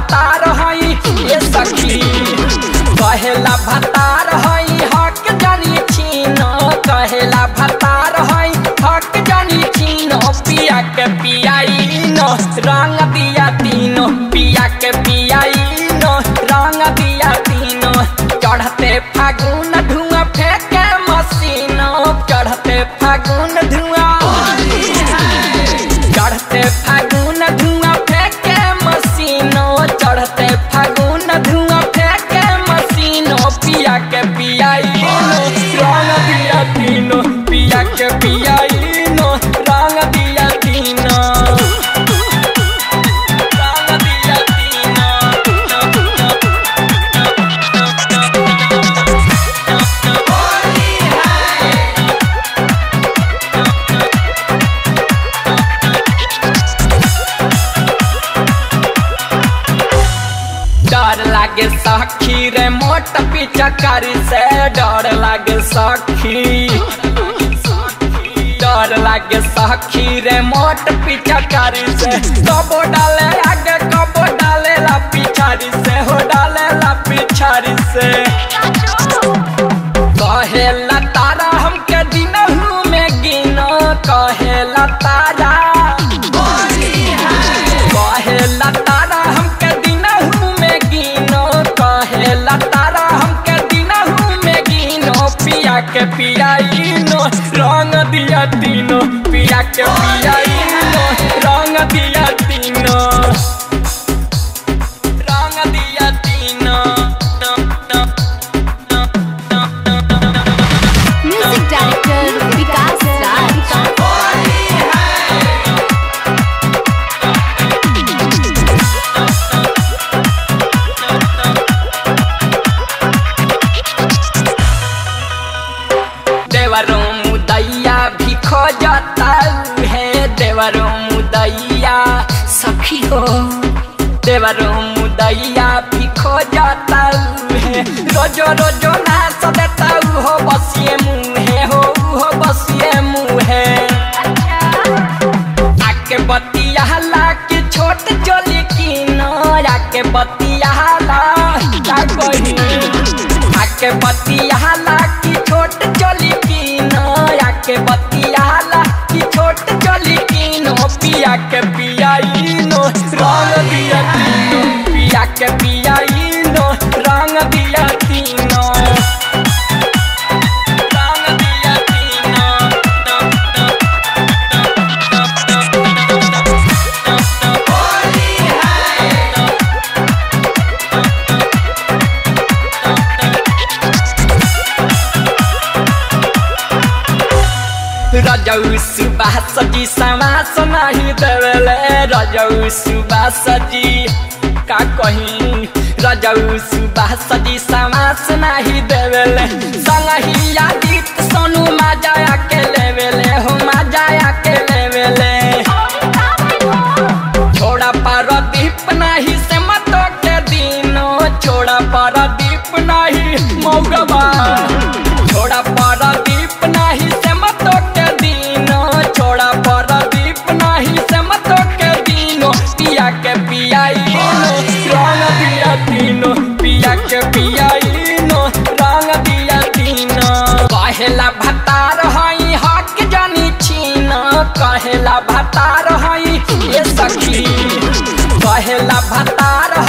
भतार हई ये सखी कहेला भतार हई हक जानी छीनो कहेला भतार हई हक जानी छीनो पिया के पियाई नो रंग दिया तीनो पिया के पियाई नो रंग दिया तीनो चढ़ते फागुन धुआं फेंके मसीनो चढ़ते फागुन धुआं चढ़ते फागुन धुआं फेंके मसीनो चढ़ते फागुन धुआं फेंके मसीनो पिया के पियाई नो रंग दिया तीनो पिया के पियाई नो रंग दिया तीनो रंग दिया तीनो डर लागे सखी रे मोट पिचकारी से डर लागे सखी डर लागे सखी रे मोट पिचकारी से कबो डाले आगे कबो डाले ला पिछाड़ी से हो डाले ला पिछाड़ी से कहेला तारा हमके दिनहू में गिनो कहेला तारा कहेला तारा हमके दिनहू में गिनो कहेला तारा हमके दिनहू में गिनो पिया के पियाइनो रंग दिया तीनो पिया के पियाइनो रंग दिया तीनो रंग दिया तीनो म्यूजिक डायरेक्टर विकास राज देवरों मुदैया भी खोजता है देवरों मुदैया सखी हो देवरों मुदैया भी खोजता है रोजो रोजो ना सदेता हो बसिए मुँहे हो हो बसिए मुँहे आके बतिया की छोट चोली की नो आके बतिया का कही आके बतियाला की छोट चली की नो आके बतियाला की छोट चली की नो पिया के पियाई नो रंग दिया तीनो पिया के पियाई नो रंग दिया तीनो रंग दिया तीनो रजौ सुबह सजी समास नहीं देवेले रजौ सुबह सजी का कहीं रजौ सुबह सजी समास नहीं देवेले संगही यादित सोनू माजाया के लेवेले हो माजाया के लेवेले छोड़ा पारदीप नहीं से मतो के दिनो छोड़ा पारदीप नहीं मौगवा छोड़ा पारदीप नहीं से मतो के दिनो छोड़ा पारदीप नहीं से मतो के दिनो पिया के पियाइनो रंग दिया तीनो पिया के पियाइनो रंग दिया तीनो कहेला भतार हई हक जानी छीनो कहेला भतार हई ये सखी कहेला भतार